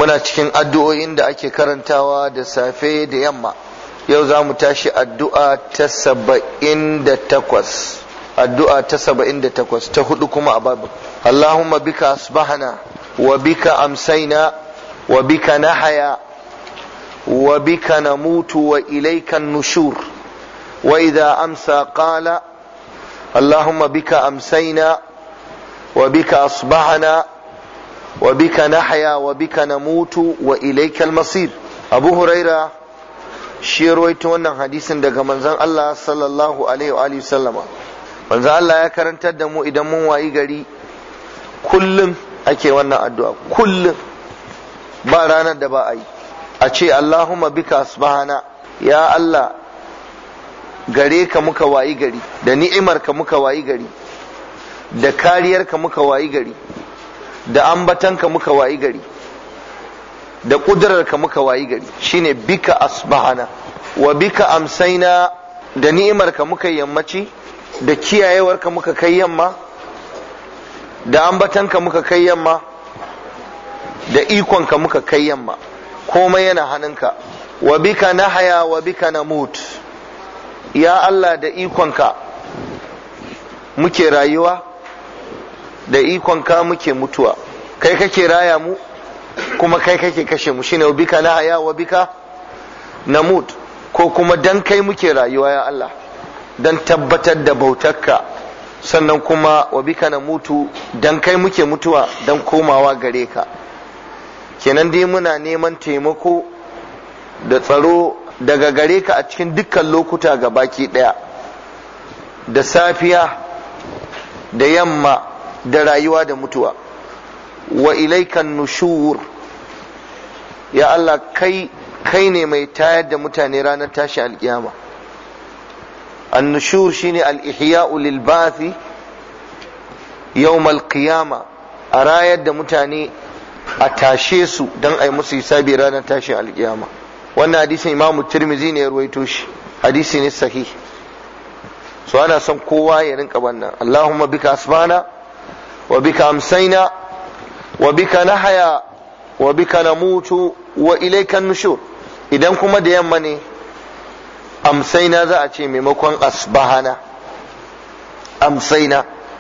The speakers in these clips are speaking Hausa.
muna cikin addu'o'in da ake karantawa da safe da yamma yau za mu tashi addu'a ta saba'in da takwas addu'a ta saba'in da takwas ta hudu kuma a babu Allahumma bika asbahana wa bika amsaina wa bika nahaya wa bika namutu wa ilaika nushur wa idha amsa qala اللهم بك أمسينا وبك أصبحنا وبك نحيا وبك نموت وإليك المصير أبو هريرة shi rawaito wannan hadisin daga manzon Allah sallallahu alaihi wa sallama manzon Allah ya karantar da mu idan mun wayi gari kullum ake wannan addu'a kullum ba ranar da ba a yi a ce Allahumma bika asbahana ya Allah gare ka muka wayi gari da ni'imar ka muka wayi gari da kariyar ka muka wayi gari da ambatan ka muka wayi gari da kudurar ka muka wayi gari shine bika asbahana wa bika amsaina da ni'imar ka muka yammaci da kiyayewar ka muka kai yamma da ambatan ka muka kai yamma da ikon ka muka kai yamma komai yana hannunka wa bika nahaya wa bika namut ya Allah da ikonka muke rayuwa da ikonka muke mutuwa kai kake raya mu kuma kai kake kashe mu shine bika na haya wa bika namut ko kuma dan kai muke rayuwa ya Allah dan tabbatar da bautarka sannan kuma wa bika na mutu dan kai muke mutuwa dan komawa gare ka kenan dai muna neman taimako da tsaro daga gare ka a cikin dukkan lokuta ga baki ɗaya da safiya da yamma da rayuwa da mutuwa wa ilaikan nushur ya Allah kai kai ne mai tayar da mutane ranar tashi alkiyama annushur shine al-ihya'u lil bathi yawm al-qiyama a rayar da mutane a tashe su don a yi musu hisabi ranar tashi alkiyama wannan hadisin imamu tirmizi ne ya ruwaito shi hadisi ne sahih so ana son kowa ya rinka wannan allahumma bika asbana wa bika amsaina wa bika nahaya wa bika namutu wa ilayka nushur idan kuma da yamma ne amsaina za a ce maimakon asbahana amsaina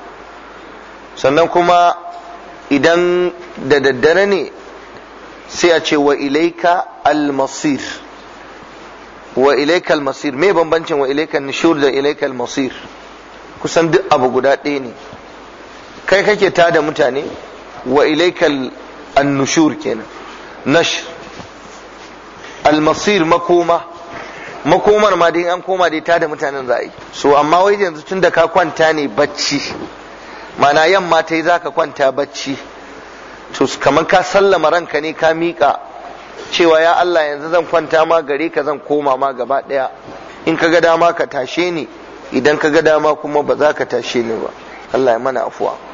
sannan kuma idan da daddare ne sai a ce wa ilaika almasir wa ilaika almasir me bambancin wa ilaika nishur da ilaika almasir kusan duk abu guda ɗaya ne kai kake tada mutane wa ilaika annushur kenan nash almasir makoma makomar ma dai an koma dai tada mutanen za a yi so amma wai yanzu tun da ka kwanta ne bacci mana yamma ta yi za ka kwanta bacci to kamar ka sallama ranka ne ka miƙa cewa ya Allah yanzu zan kwanta ma gare ka zan koma ma gaba ɗaya in ka ga dama ka tashe ni idan ka ga dama kuma ba za ka tashe ni ba Allah ya mana afuwa